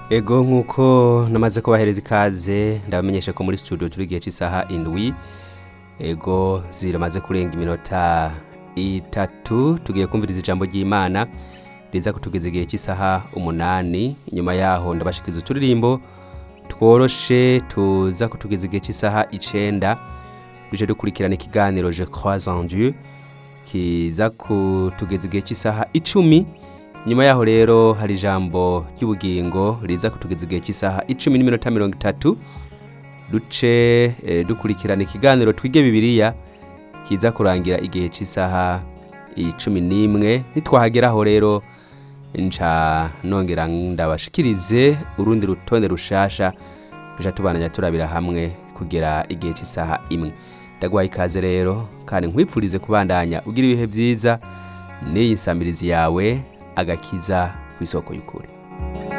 ego nk'uko namaze kubahereza ikaze ndabamenyesha ko muri studio turi igihe cy'isaha indwi ego ziramaze kurenga iminota itatu tugiye kumviriza ijambo ry'imana riza kutugeza igihe cy'isaha umunani inyuma yaho ndabashikiza uturirimbo tworoshe tuza kutugeza igihe cy'isaha icenda duje dukurikirana ikiganiro je crois en dieu kiza kutugeza igihe cy'isaha icumi nyuma yaho rero hari ijambo ry'ubugingo riza kutugeza igihe cy'isaha icumi n'iminota mirongo itatu duce eh, dukurikirana ikiganiro twige bibiliya kiza kurangira igihe cy'isaha icumi n'imwe nitwahageraho rero nca nongera ndabashikirize urundi rutonde rushasha duca tubananya turabira hamwe kugera igihe cy'isaha imwe ndaguhaye ikaze rero kandi nkwipfurize kubandanya ugira ibihe byiza n'iyi nsamirizi yawe agakiza ku isoko y'ukuri